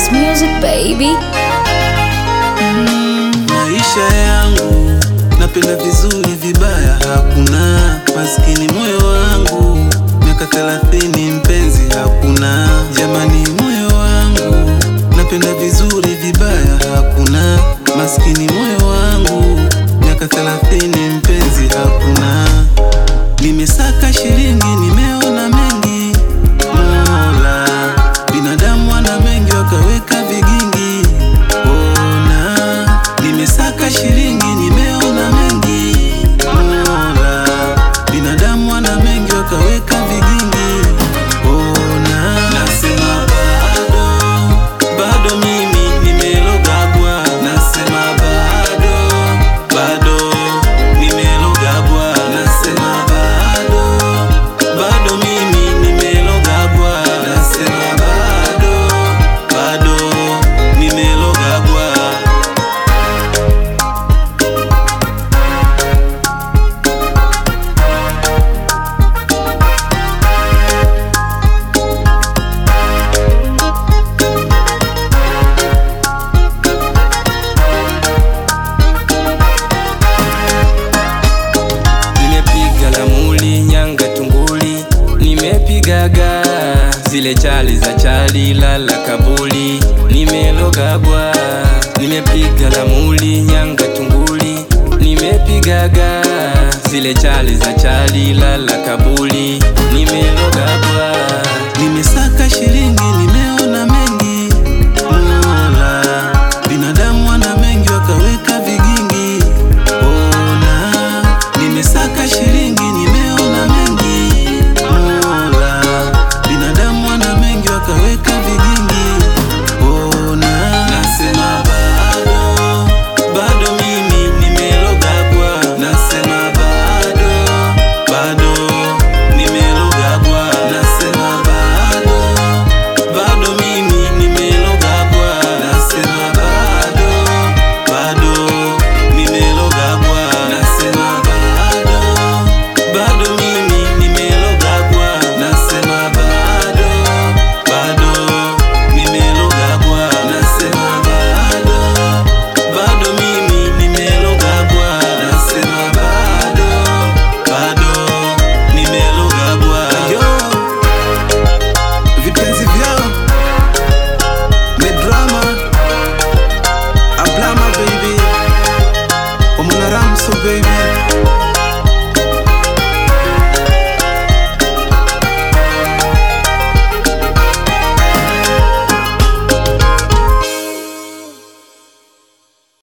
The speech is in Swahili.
It's music baby. Maisha yangu napenda vizuri, vibaya hakuna. Maskini moyo wangu, miaka thelathini mpenzi hakuna. Jamani, moyo wangu napenda vizuri, vibaya hakuna. Maskini moyo wangu, miaka thelathini mpenzi hakuna. Nimesaka shilingi, nimeona mengi. Mola, binadamu ana mengi, wakaweka vigingi. Ona, nimesaka shilingi, nimeona mengi. Mola, binadamu ana mengi, wakaweka vigingi. Ona, nasema bado, bado mimi nimelogabwa. Nasema bado, bado nimelogabwa. Nasema bado, bado mimi nimelogabwa. Nasema bado, bado nimelogabwa. Nimepiga lamuli nyanga tunguli, nimepigaga zile chali za chali lala kabuli, nimelogabwa. Nimepiga lamuli nyanga tunguli, nimepigaga zile chali za chali lala kabuli.